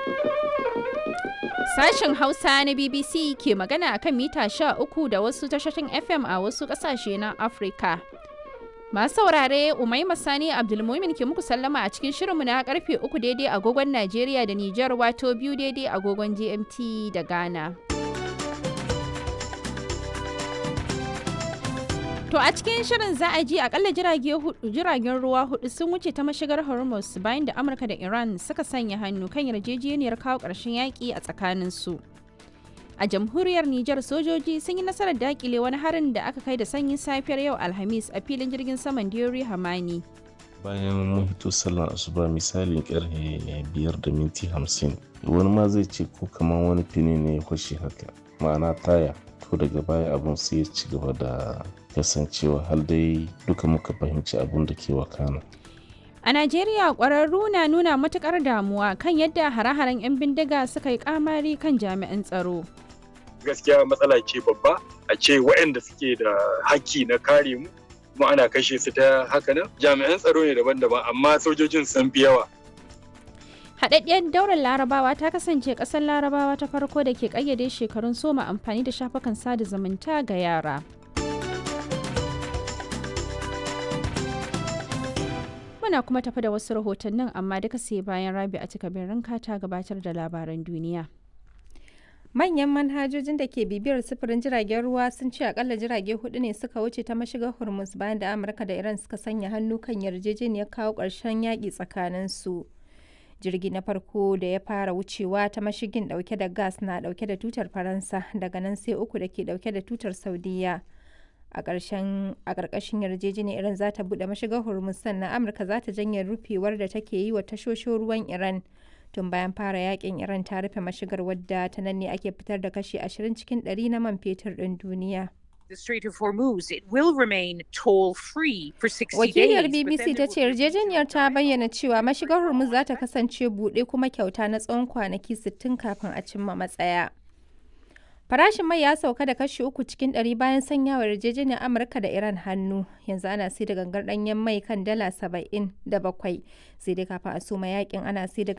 Sashen Hausa na BBC ke magana akan mita 13 da wasu tashoshin FM a wasu ƙasashe na Afirka. Masu saurare Umaima Sani Abdulmumin ke muku sallama a cikin shirinmu na karfe uku daidai agogon Najeriya da Nijar wato biyu daidai agogon GMT da Ghana. To a cikin shirin za a ji akalla jiragen ruwa hudu sun wuce ta mashigar Hormuz bayan da Amurka da Iran suka sanya hannu kan yarjejeniyar kawo ƙarshen yaƙi a tsakaninsu. A jamhuriyar Nijar sojoji sun yi nasarar dakile wani harin da aka kai da sanyin safiyar yau Alhamis a filin jirgin saman Diori Hamani. Bayan mun hito sallar asuba misalin karfe biyar da minti hamsin wani ma zai ce ko kamar wani fini ne ya kwashe haka ma'ana taya to daga baya abun sai ya ci gaba da kasancewa har dai duka muka fahimci abun da ke wakana. A Najeriya ƙwararru na nuna matuƙar damuwa kan yadda hare-haren 'yan bindiga suka yi ƙamari kan jami'an tsaro. Gaskiya matsala ce babba a ce waɗanda suke da haƙƙi na kare mu kuma ana kashe su ta haka nan jami'an tsaro ne daban-daban amma sojojin sun fi yawa. Haɗaɗɗiyar daular larabawa ta kasance ƙasar larabawa ta farko da ke ƙayyade shekarun soma amfani da shafukan sada zumunta ga yara. Muna kuma tafi da wasu rahotannin amma duka sai bayan rabi a cika ranka ta gabatar da labaran duniya. Manyan manhajojin da ke bibiyar sufurin jiragen ruwa sun ce akalla jirage hudu ne suka wuce ta mashigar Hormuz bayan da Amurka da Iran suka sanya hannu kan yarjejeniyar kawo ƙarshen yaƙi tsakaninsu. Jirgi na farko da ya fara wucewa ta mashigin ɗauke da gas na ɗauke da tutar Faransa daga nan sai uku da ke ɗauke da tutar Saudiya. a ƙarshen a ƙarƙashin yarjejeniyar Iran za ta buɗe mashigar Hormuz sannan Amurka za ta janye rufewar da take yi wa tashoshin ruwan Iran tun bayan fara yakin Iran ta rufe mashigar wadda ta nan ne ake fitar da kashi 20 cikin 100 na man fetur ɗin duniya. The Strait of Hormuz, it will remain toll-free for 60 Wakiliyar days. BBC ta ce yarjejeniyar ta bayyana cewa mashigar Hormuz za ta kasance buɗe kuma kyauta na tsawon kwanaki 60 kafin a cimma matsaya. Farashin mai ya sauka da kashi uku cikin ɗari bayan sanyawa yarjejeniyar Amurka da Iran hannu. Yanzu ana sai da gangar ɗanyen mai kan dala saba'in da bakwai. Sai dai kafin a soma yakin ana sai da